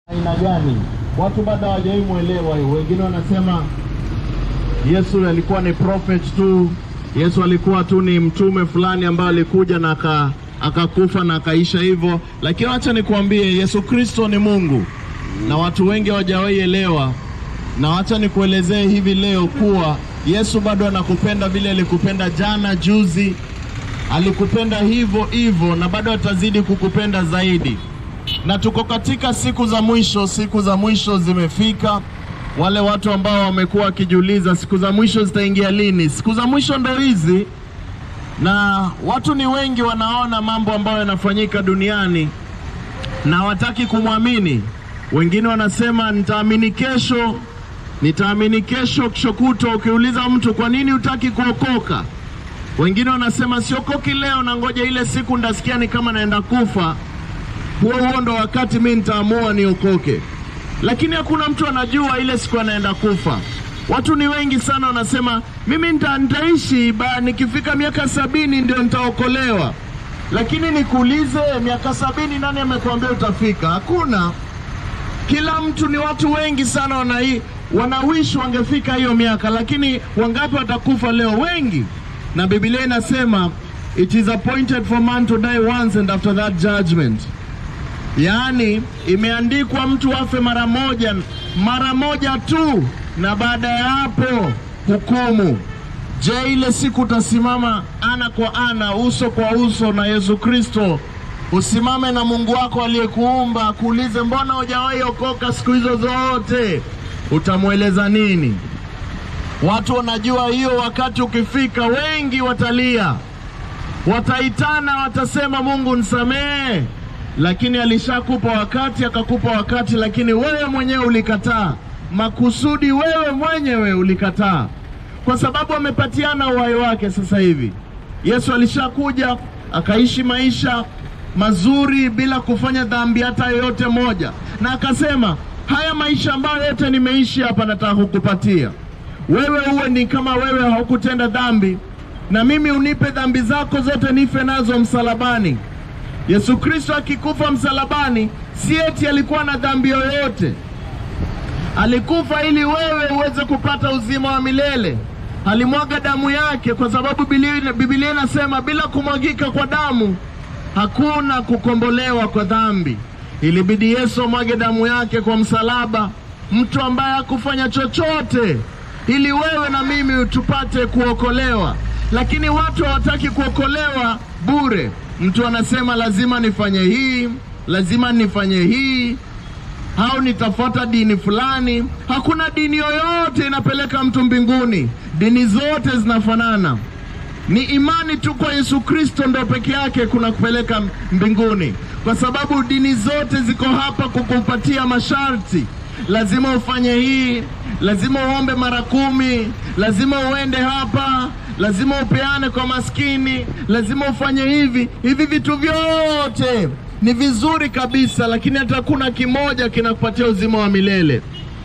aina gani? Watu bado hawajawahi mwelewa hiyo. Wengine wanasema Yesu alikuwa ni prophet tu, Yesu alikuwa tu ni mtume fulani ambaye alikuja na aka akakufa na akaisha hivyo. Lakini acha nikuambie, Yesu Kristo ni Mungu na watu wengi hawajawahi elewa, na wacha nikuelezee hivi leo kuwa Yesu bado anakupenda vile alikupenda jana, juzi, alikupenda hivyo hivyo na bado atazidi kukupenda zaidi. Na tuko katika siku za mwisho, siku za mwisho zimefika. Wale watu ambao wamekuwa wakijiuliza siku za mwisho zitaingia lini, siku za mwisho ndo hizi, na watu ni wengi wanaona mambo ambayo yanafanyika duniani na hawataki kumwamini. Wengine wanasema nitaamini kesho, nitaamini kesho, kesho kutwa. Ukiuliza mtu kwa nini hutaki kuokoka, wengine wanasema siokoki leo, na ngoja ile siku ndasikia ni kama naenda kufa, huo huo ndo wakati mi nitaamua niokoke. Lakini hakuna mtu anajua ile siku anaenda kufa. Watu ni wengi sana wanasema mimi nita, nitaishi ba, nikifika miaka sabini ndio nitaokolewa. Lakini nikuulize, miaka sabini nani amekuambia utafika? Hakuna. Kila mtu ni watu wengi sana wanai, wanawish wangefika hiyo miaka, lakini wangapi watakufa leo? Wengi. Na Biblia inasema it is appointed for man to die once and after that judgment. Yaani imeandikwa mtu afe mara moja, mara moja tu, na baada ya hapo hukumu. Je, ile siku utasimama ana kwa ana, uso kwa uso na Yesu Kristo? Usimame na Mungu wako aliyekuumba, kuulize mbona hujawahi okoka siku hizo zote? Utamweleza nini? Watu wanajua hiyo, wakati ukifika, wengi watalia, wataitana, watasema Mungu nisamehe lakini alishakupa wakati, akakupa wakati, lakini wewe mwenyewe ulikataa. Makusudi wewe mwenyewe ulikataa, kwa sababu amepatiana uhai wake. Sasa hivi Yesu alishakuja akaishi maisha mazuri bila kufanya dhambi hata yoyote moja, na akasema haya maisha ambayo yote nimeishi hapa, nataka kukupatia wewe, uwe ni kama wewe haukutenda dhambi, na mimi unipe dhambi zako zote, nife nazo msalabani. Yesu Kristo akikufa msalabani, si eti alikuwa na dhambi yoyote. Alikufa ili wewe uweze kupata uzima wa milele. Alimwaga damu yake, kwa sababu Biblia inasema bila kumwagika kwa damu hakuna kukombolewa kwa dhambi. Ilibidi Yesu amwage damu yake kwa msalaba, mtu ambaye hakufanya chochote, ili wewe na mimi tupate kuokolewa. Lakini watu hawataki kuokolewa bure. Mtu anasema lazima nifanye hii, lazima nifanye hii, au nitafuata dini fulani. Hakuna dini yoyote inapeleka mtu mbinguni. Dini zote zinafanana. Ni imani tu kwa Yesu Kristo ndo peke yake kuna kupeleka mbinguni, kwa sababu dini zote ziko hapa kukupatia masharti. Lazima ufanye hii, lazima uombe mara kumi, lazima uende hapa lazima upeane kwa maskini, lazima ufanye hivi hivi. Vitu vyote ni vizuri kabisa, lakini hata kuna kimoja kinakupatia uzima wa milele.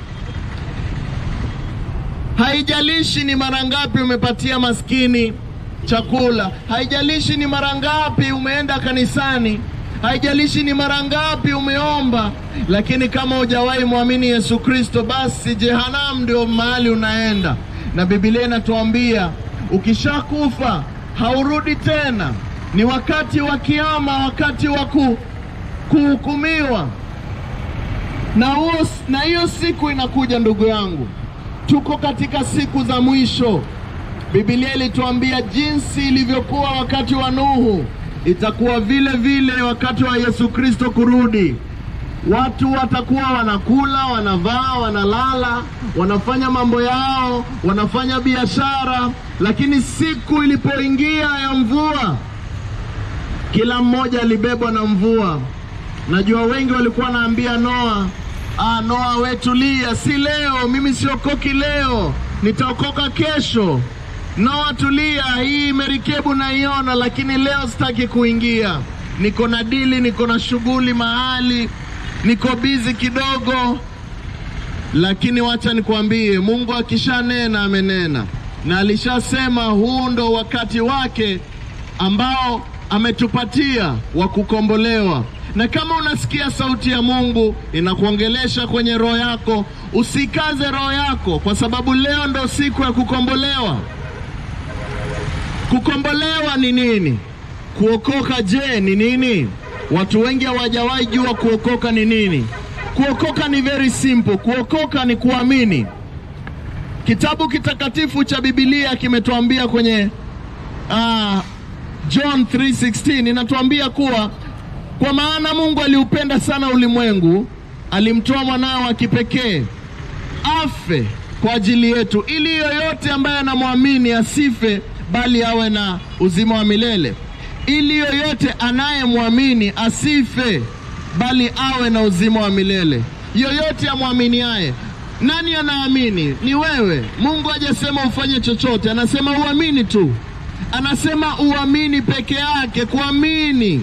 Haijalishi ni mara ngapi umepatia maskini chakula, haijalishi ni mara ngapi umeenda kanisani, haijalishi ni mara ngapi umeomba, lakini kama hujawahi mwamini Yesu Kristo, basi jehanamu ndio mahali unaenda, na Biblia inatuambia ukishakufa haurudi tena. Ni wakati wa kiama, wakati wa kuhukumiwa, na huo na hiyo siku inakuja. Ndugu yangu, tuko katika siku za mwisho. Biblia ilituambia jinsi ilivyokuwa wakati wa Nuhu, itakuwa vile vile wakati wa Yesu Kristo kurudi. Watu watakuwa wanakula, wanavaa, wanalala, wanafanya mambo yao, wanafanya biashara, lakini siku ilipoingia ya mvua, kila mmoja alibebwa na mvua. Najua wengi walikuwa wanaambia Noa, ah, Noa we tulia, si leo, mimi siokoki leo, nitaokoka kesho. Noa tulia, hii merikebu naiona, lakini leo sitaki kuingia, niko na dili, niko na shughuli mahali niko bizi kidogo, lakini wacha nikwambie, Mungu akishanena amenena, na alishasema huu ndo wakati wake ambao ametupatia wa kukombolewa. Na kama unasikia sauti ya Mungu inakuongelesha kwenye roho yako, usikaze roho yako, kwa sababu leo ndo siku ya kukombolewa. Kukombolewa ni nini? Kuokoka je, ni nini? Watu wengi hawajawahi jua kuokoka ni nini. Kuokoka ni very simple. Kuokoka ni kuamini. Kitabu kitakatifu cha Biblia kimetuambia kwenye uh, John 3:16 inatuambia kuwa kwa maana Mungu aliupenda sana ulimwengu, alimtoa mwanawe wa kipekee afe kwa ajili yetu, ili yoyote ambaye anamwamini asife, bali awe na uzima wa milele. Ili yoyote anayemwamini asife, bali awe na uzima wa milele. Yoyote amwaminiaye. Nani anaamini? Ni wewe. Mungu hajasema ufanye chochote, anasema uamini tu, anasema uamini peke yake, kuamini.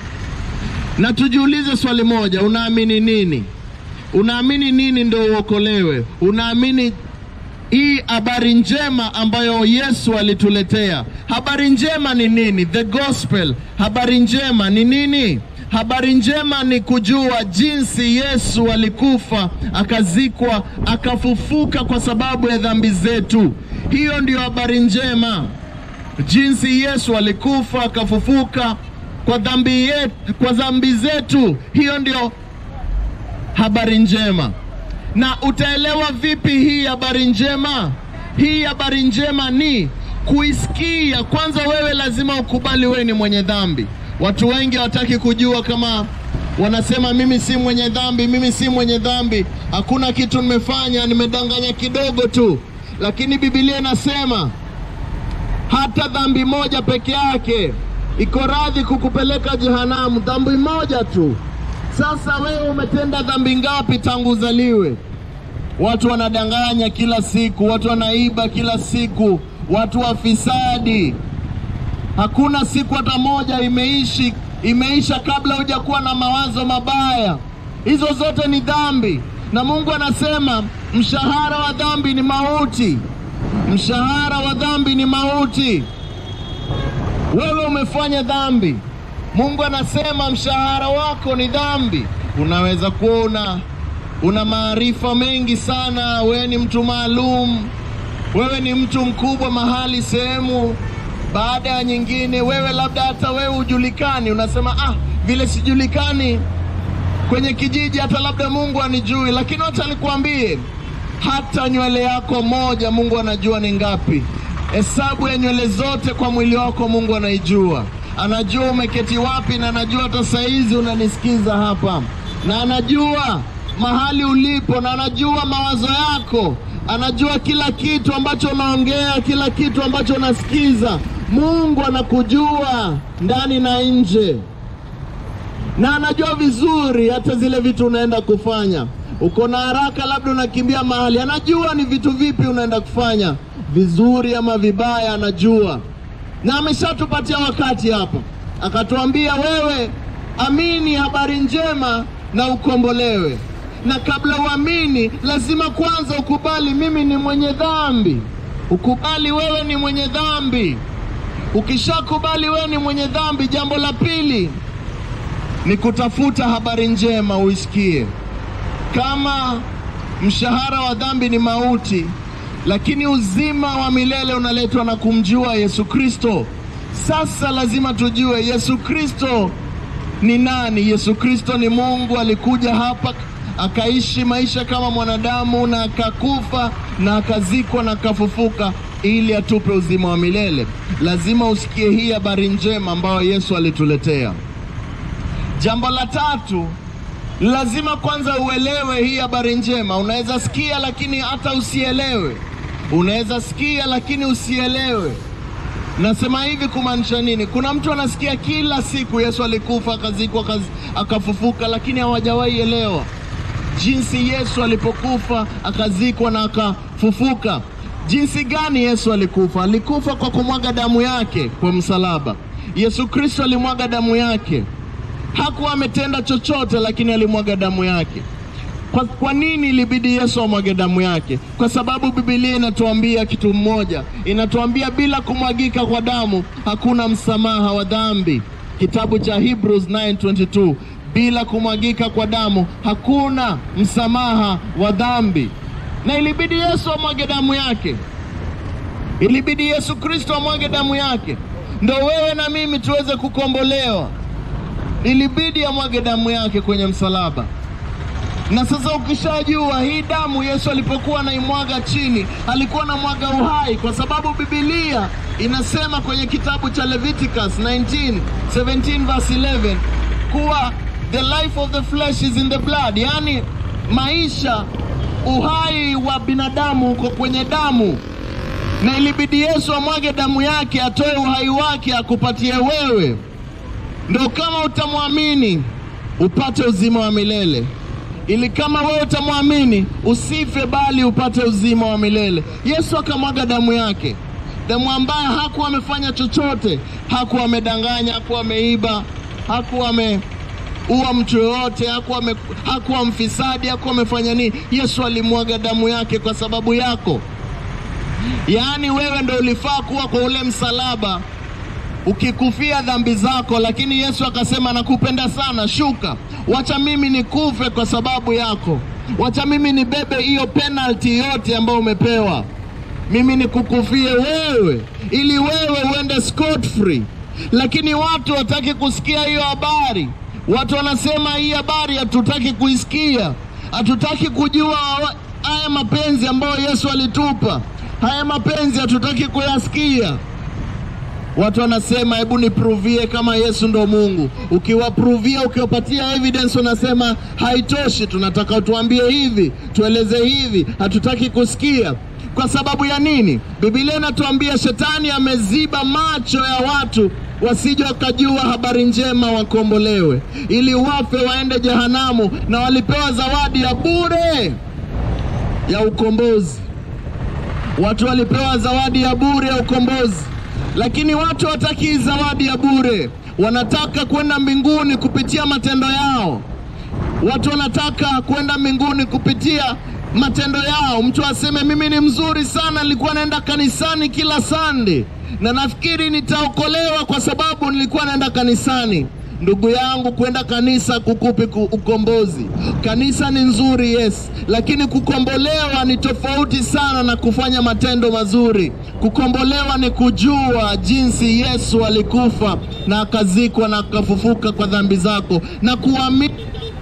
Na tujiulize swali moja, unaamini nini? Unaamini nini ndio uokolewe? Unaamini hii habari njema ambayo Yesu alituletea? Habari njema ni nini? The gospel. Habari njema ni nini? Habari njema ni kujua jinsi Yesu alikufa, akazikwa, akafufuka kwa sababu ya dhambi zetu. Hiyo ndiyo habari njema, jinsi Yesu alikufa, akafufuka kwa dhambi yetu, kwa dhambi zetu. Hiyo ndio habari njema. Na utaelewa vipi hii habari njema? Hii habari njema ni kuisikia. Kwanza wewe lazima ukubali wewe ni mwenye dhambi. Watu wengi hawataki kujua kama wanasema mimi si mwenye dhambi, mimi si mwenye dhambi, hakuna kitu nimefanya, nimedanganya kidogo tu. Lakini Biblia inasema hata dhambi moja peke yake iko radhi kukupeleka jehanamu, dhambi moja tu. Sasa wewe umetenda dhambi ngapi tangu uzaliwe? Watu wanadanganya kila siku, watu wanaiba kila siku, watu wafisadi. Hakuna siku hata moja imeishi imeisha kabla hujakuwa na mawazo mabaya. Hizo zote ni dhambi, na Mungu anasema mshahara wa dhambi ni mauti. Mshahara wa dhambi ni mauti. Wewe umefanya dhambi, Mungu anasema mshahara wako ni dhambi. Unaweza kuwa una una maarifa mengi sana, wewe ni mtu maalum, wewe ni mtu mkubwa mahali sehemu baada ya nyingine, wewe labda hata wewe hujulikani, unasema ah, vile sijulikani kwenye kijiji, hata labda Mungu anijui. Lakini wacha nikwambie, hata nywele yako moja Mungu anajua ni ngapi. Hesabu ya nywele zote kwa mwili wako Mungu anaijua, anajua umeketi wapi, na anajua hata saizi unanisikiza hapa, na anajua mahali ulipo, na anajua mawazo yako, anajua kila kitu ambacho unaongea, kila kitu ambacho unasikiza. Mungu anakujua ndani na nje, na anajua vizuri hata zile vitu unaenda kufanya. Uko na haraka, labda unakimbia mahali, anajua ni vitu vipi unaenda kufanya, vizuri ama vibaya, anajua. Na ameshatupatia wakati hapa, akatuambia wewe, amini habari njema na ukombolewe. Na kabla uamini, lazima kwanza ukubali, mimi ni mwenye dhambi. Ukubali wewe ni mwenye dhambi. Ukishakubali wewe ni mwenye dhambi, jambo la pili ni kutafuta habari njema uisikie. Kama mshahara wa dhambi ni mauti, lakini uzima wa milele unaletwa na kumjua Yesu Kristo. Sasa lazima tujue Yesu Kristo ni nani. Yesu Kristo ni Mungu, alikuja hapa akaishi maisha kama mwanadamu na akakufa na akazikwa na akafufuka ili atupe uzima wa milele. Lazima usikie hii habari njema ambayo Yesu alituletea. Jambo la tatu, lazima kwanza uelewe hii habari njema. Unaweza sikia lakini hata usielewe, unaweza sikia lakini usielewe. Nasema hivi kumaanisha nini? Kuna mtu anasikia kila siku Yesu alikufa akazikwa akaz- akafufuka, lakini hawajawahi elewa jinsi Yesu alipokufa akazikwa na akafufuka. Jinsi gani Yesu alikufa? Alikufa kwa kumwaga damu yake kwa msalaba. Yesu Kristo alimwaga damu yake, hakuwa ametenda chochote, lakini alimwaga damu yake. Kwa, kwa nini ilibidi Yesu amwage damu yake? Kwa sababu Biblia inatuambia kitu mmoja, inatuambia bila kumwagika kwa damu hakuna msamaha wa dhambi. Kitabu cha Hebrews 9:22, bila kumwagika kwa damu hakuna msamaha wa dhambi, na ilibidi Yesu amwage damu yake, ilibidi Yesu Kristo amwage damu yake ndo wewe na mimi tuweze kukombolewa. Ilibidi amwage damu yake kwenye msalaba. Na sasa ukishajua hii damu Yesu alipokuwa anaimwaga chini, alikuwa anamwaga uhai, kwa sababu Biblia inasema kwenye kitabu cha Leviticus 19 17 verse 11 kuwa the life of the flesh is in the blood, yaani maisha, uhai wa binadamu uko kwenye damu na ilibidi Yesu amwage damu yake, atoe uhai wake, akupatie wewe, ndo kama utamwamini upate uzima wa milele, ili kama wewe utamwamini usife, bali upate uzima wa milele. Yesu akamwaga damu yake, damu ambayo hakuwa amefanya chochote, hakuwa amedanganya, hakuwa ameiba, hakuwa ame uwa mtu yoyote, hakuwa ame, hakuwa mfisadi, hakuwa amefanya nini. Yesu alimwaga damu yake kwa sababu yako. Yaani wewe ndo ulifaa kuwa kwa ule msalaba ukikufia dhambi zako, lakini Yesu akasema nakupenda sana, shuka, wacha mimi nikufe kwa sababu yako, wacha mimi nibebe hiyo penalty yote ambayo umepewa, mimi nikukufie wewe, ili wewe uende scot free. Lakini watu wataki kusikia hiyo habari. Watu wanasema hii habari hatutaki kuisikia, hatutaki kujua haya mapenzi ambayo Yesu alitupa haya mapenzi hatutaki kuyasikia. Watu wanasema hebu nipruvie kama Yesu ndo Mungu. Ukiwapruvia, ukiwapatia evidence, wanasema haitoshi, tunataka utuambie hivi, tueleze hivi, hatutaki kusikia. Kwa sababu ya nini? Biblia inatuambia shetani ameziba macho ya watu wasije wakajua habari njema, wakombolewe, ili wafe waende jehanamu, na walipewa zawadi ya bure ya ukombozi. Watu walipewa zawadi ya bure ya ukombozi, lakini watu hawataki zawadi ya bure. Wanataka kwenda mbinguni kupitia matendo yao. Watu wanataka kwenda mbinguni kupitia matendo yao. Mtu aseme mimi ni mzuri sana, nilikuwa naenda kanisani kila Sunday na nafikiri nitaokolewa kwa sababu nilikuwa naenda kanisani. Ndugu yangu, kwenda kanisa kukupi ukombozi. Kanisa ni nzuri, yes, lakini kukombolewa ni tofauti sana na kufanya matendo mazuri. Kukombolewa ni kujua jinsi Yesu alikufa na akazikwa na akafufuka kwa dhambi zako na kuamini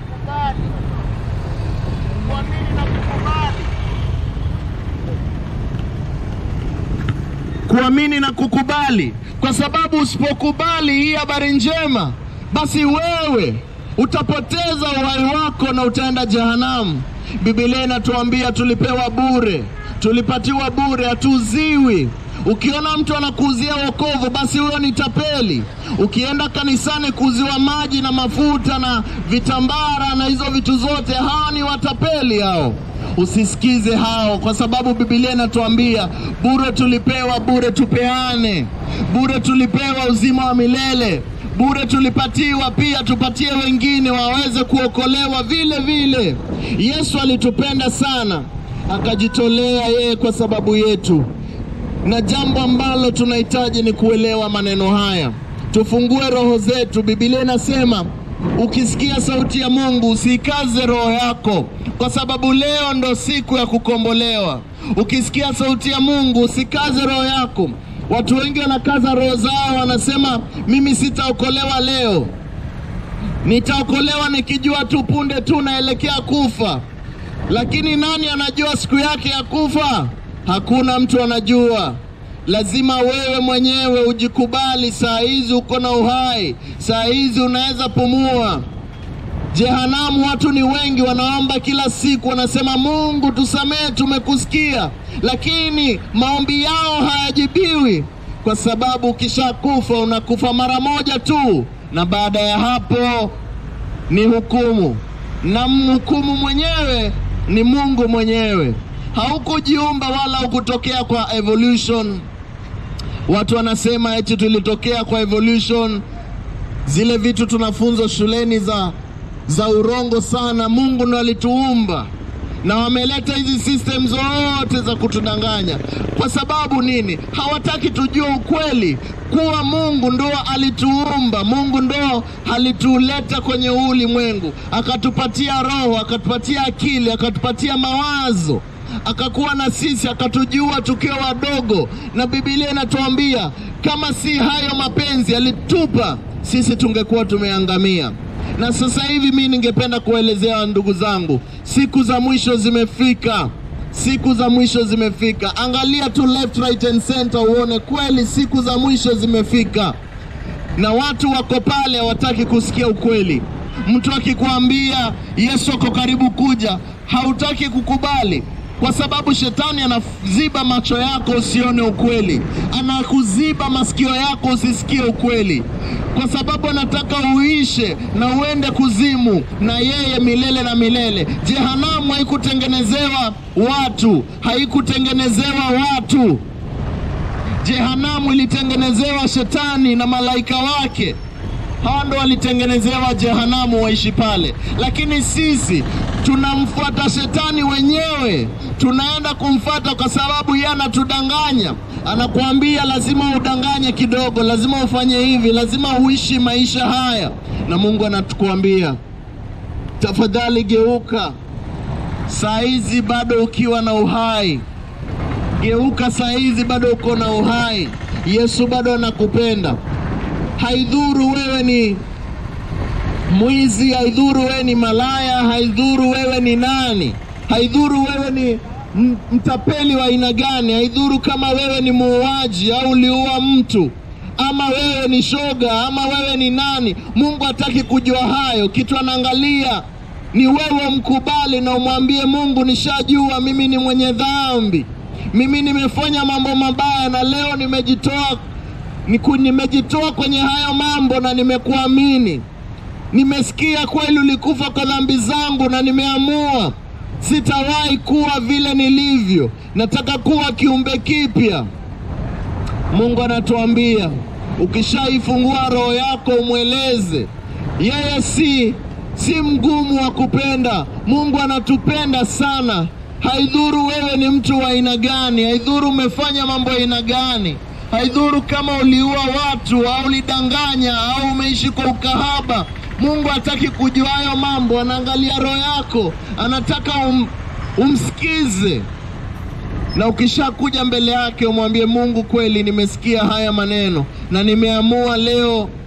kuamini na kukubali, kwa sababu usipokubali hii habari njema basi wewe utapoteza uhai wako na utaenda jehanamu. Biblia inatuambia tulipewa bure, tulipatiwa bure, hatuuziwi. Ukiona mtu anakuuzia wokovu, basi huyo ni tapeli. Ukienda kanisani kuuziwa maji na mafuta na vitambara na hizo vitu zote, hawa ni watapeli hao. Usisikize hao, kwa sababu Biblia inatuambia bure tulipewa, bure tupeane, bure tulipewa uzima wa milele bure tulipatiwa pia tupatie wengine waweze kuokolewa vile vile. Yesu alitupenda sana akajitolea yeye kwa sababu yetu, na jambo ambalo tunahitaji ni kuelewa maneno haya. Tufungue roho zetu. Biblia inasema ukisikia sauti ya Mungu usiikaze roho yako, kwa sababu leo ndo siku ya kukombolewa. Ukisikia sauti ya Mungu usikaze roho yako. Watu wengi wanakaza roho zao, wanasema mimi sitaokolewa leo, nitaokolewa nikijua tu punde tu naelekea kufa. Lakini nani anajua siku yake ya kufa? Hakuna mtu anajua. Lazima wewe mwenyewe ujikubali. Saa hizi uko na uhai, saa hizi unaweza pumua. Jehanamu watu ni wengi, wanaomba kila siku, wanasema Mungu tusamehe, tumekusikia, lakini maombi yao hayajibiwi, kwa sababu ukishakufa unakufa mara moja tu, na baada ya hapo ni hukumu, na mhukumu mwenyewe ni Mungu mwenyewe. Haukujiumba wala hukutokea kwa evolution. Watu wanasema eti tulitokea kwa evolution, zile vitu tunafunzwa shuleni za za urongo sana. Mungu ndo alituumba na wameleta hizi system zote za kutudanganya. Kwa sababu nini? Hawataki tujue ukweli kuwa Mungu ndo alituumba, Mungu ndo alituleta kwenye huu ulimwengu, akatupatia roho, akatupatia akili, akatupatia mawazo akakuwa na sisi akatujua tukiwa wadogo, na Biblia inatuambia kama si hayo mapenzi alitupa sisi, tungekuwa tumeangamia. Na sasa hivi mimi ningependa kuelezea ndugu zangu, siku za mwisho zimefika, siku za mwisho zimefika. Angalia tu left, right and center uone kweli siku za mwisho zimefika, na watu wako pale hawataki kusikia ukweli. Mtu akikwambia Yesu ako karibu kuja, hautaki kukubali kwa sababu shetani anaziba macho yako usione ukweli, anakuziba masikio yako usisikie ukweli, kwa sababu anataka uishe na uende kuzimu na yeye milele na milele. Jehanamu haikutengenezewa watu, haikutengenezewa watu. Jehanamu ilitengenezewa shetani na malaika wake hawa ndo walitengenezewa jehanamu waishi pale, lakini sisi tunamfuata shetani wenyewe, tunaenda kumfuata kwa sababu yeye anatudanganya. Anakuambia lazima udanganye kidogo, lazima ufanye hivi, lazima uishi maisha haya, na Mungu anatukuambia tafadhali, geuka saa hizi bado ukiwa na uhai, geuka saa hizi bado uko na uhai. Yesu bado anakupenda. Haidhuru wewe ni mwizi, haidhuru wewe ni malaya, haidhuru wewe ni nani, haidhuru wewe ni mtapeli wa aina gani, haidhuru kama wewe ni muuaji au uliua mtu ama wewe ni shoga ama wewe ni nani. Mungu hataki kujua hayo. Kitu anaangalia ni wewe mkubali na umwambie Mungu, nishajua mimi ni mwenye dhambi, mimi nimefanya mambo mabaya na leo nimejitoa Niku, nimejitoa kwenye hayo mambo na nimekuamini. Nimesikia kweli ulikufa kwa dhambi zangu na nimeamua sitawahi kuwa vile nilivyo, nataka kuwa kiumbe kipya. Mungu anatuambia ukishaifungua roho yako umweleze yeye, si si mgumu wa kupenda. Mungu anatupenda sana, haidhuru wewe ni mtu wa aina gani, haidhuru umefanya mambo ya aina gani haidhuru kama uliua watu au ulidanganya au umeishi kwa ukahaba. Mungu hataki kujua hayo mambo, anaangalia roho yako, anataka um, umsikize. Na ukishakuja mbele yake umwambie Mungu, kweli nimesikia haya maneno na nimeamua leo